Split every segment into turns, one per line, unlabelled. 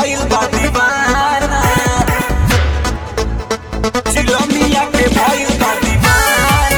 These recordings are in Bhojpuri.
भइल बा दीवाना चिलमिया के भइल बा दीवाना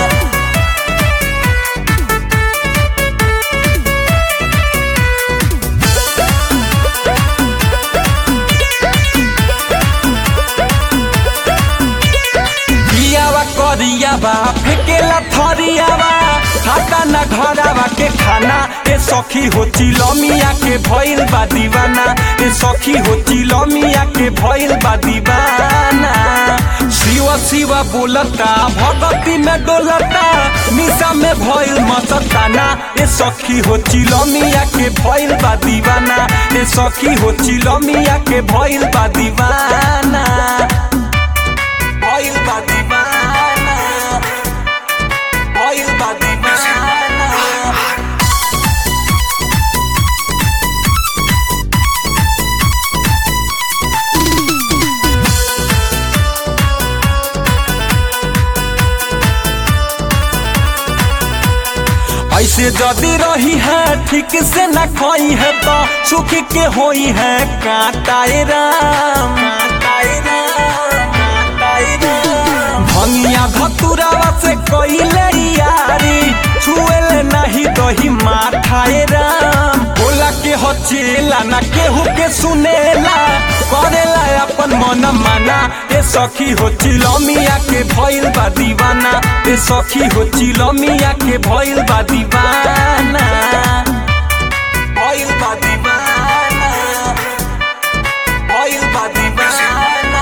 बियावा करियावा फेकेला थरियावा खाता न घरावा के खाना ए सखी हो चिलमिया के भइल बा दीवाना ए सखी हो चिलमिया के भइल बा दीवाना शिव शिव बोलता भगती में डोलता निशा में भइल मस्ताना ए सखी हो चिलमिया के भइल बा दीवाना ए सखी हो चिलमिया के भइल बा दीवाना भइल बा दीवाना भइल बा दीवाना ऐसे जदी रही है ठीक से न खोई है तो सुख के होई है काटाए राम काटाए राम काटाए राम भंगिया धतुरावा से कइले यारी छुएले नहीं दही माठाए राम बोला के हचेला ना केहू के सुनेला करेला अपन मन माना ए सखी हो चिलमिया के भइल बा दीवाना ए सखी हो चिलमिया के भइल बा दीवाना भइल बा दीवाना भइल बा दीवाना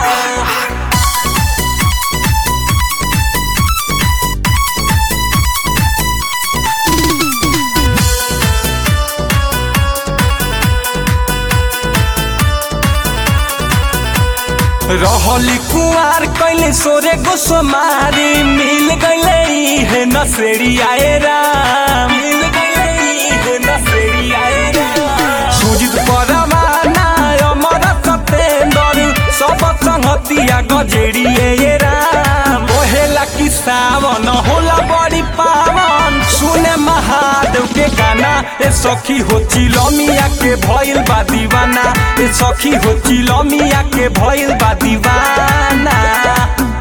रहली कुआर कैले सोरे गोसमारी मिल गईले हे नसेड़ी आए राम मिल गईले हे नसेड़ी आए राम सुजित परवाना अमर सतेंदर सब संगतिया गजेड़ी ए राम ओहेला कि सावन होला बड़ी पावन सुने महादेव के गाना ए सखी हो चिलमिया के भइल बा दीवाना ए सखी हो चिलमिया के भइल बा दीवाना